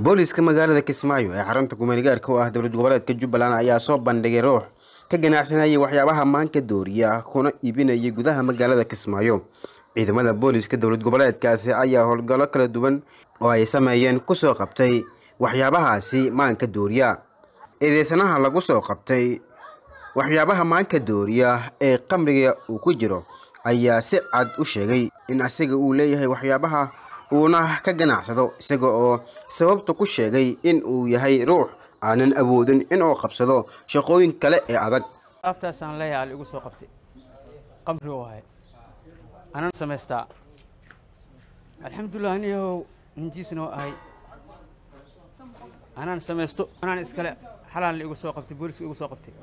booliiska magaalada kismaayo ee xarunta kumeelgaarka u ah dowlad goboleedka jubbaland ayaa soo bandhigay ruux ka ganacsanayay waxyaabaha maanka dooriya kuna iibinayay gudaha magaalada kismaayo ciidamada booliiska dowlad goboleedkaasi ayaa howlgallo kala duwan oo ay sameeyeen kusoo qabtay waxyaabahaasi maanka dooriya eedeysanaha lagu soo qabtay waxyaabaha maanka dooriya ee qamriga uu ku jiro ayaa si cad u sheegay in asiga uu leeyahay waxyaabaha uuna ka ganacsado isaga oo sababta ku sheegay in uu yahay ruux aanan awoodin inuu qabsado shaqooyin kale ee adag aftaasaan leeyahay al igu soo qabtay qamri u ahay anaan samaystaa alxamdulilah aniyahow ninjiisna waa ahay anaan samaysto anaan iskale xalaan la igu soo qabtay booliska igu soo qabtay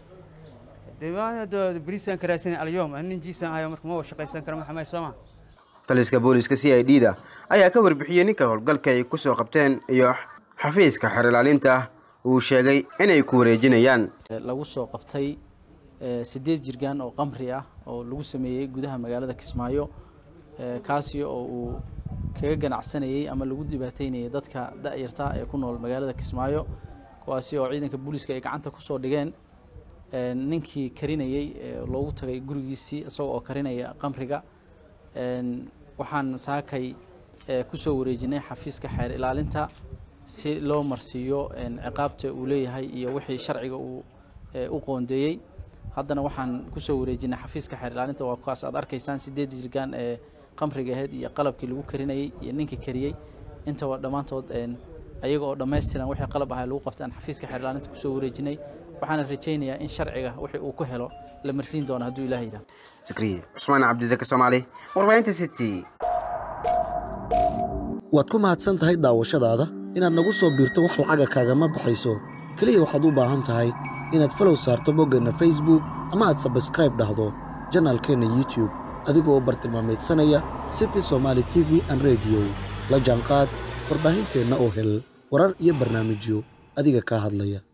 beriisaan karaasana alyoom an ninjiisaan ahayo marka ma shaqaysan kara maxamay sooma taliska booliiska c i d da ayaa ka warbixiyey ninka howlgalka ay kusoo qabteen iyo xafiiska xeer ilaalinta uu sheegay inay ku wareejinayaan lagu soo qabtay siddeed jirgaan oo qamri ah oo lagu sameeyey gudaha magaalada kismaayo kaasi oo uu kaga ganacsanayey ama lagu dhibaateynayay dadka da-yarta ee ku nool magaalada kismaayo kuwaasi oo ciidanka booliiska ay gacanta kusoo dhigeen ninkii karinayey loogu tagay gurigiisii isagoo oo karinaya qamriga waxaan saakay kusoo wareejinay xafiiska xeer ilaalinta si loo marsiiyo ciqaabta uu leeyahay iyo wixii sharciga uu u qoondeeyey haddana waxaan kusoo wareejinay xafiiska xeer ilaalinta waa kuwaas aad arkaysaan sideed jirgaan ee qamriga aheyd iyo qalabkii lagu karinayey iyo ninkii kariyey intaba dhammaantood ayaga oo dhammaystiran wixii qalab ahaa lagu qabtay aan xafiiska xeer ilaalinta kusoo wareejinay waxaana rajaynayaa in sharciga wixii uu ku helo la marsiin doono hadduu ilaah yidhaah zakriya cusmaan cabdisake soomaali warbaahinta city waad ku mahadsan tahay daawashadaada inaad nagu soo biirto wax lacaga kaagama baxayso keliya waxaad u baahan tahay inaad falow saarto boggeenna facebook ama aad sabskraib dhahdo janaalkeenna youtube adigoo u bartilmaamaydsanaya city somaali t v an rediyo la jaanqaad warbaahinteenna oo hel warar iyo barnaamijyo adiga kaa hadlaya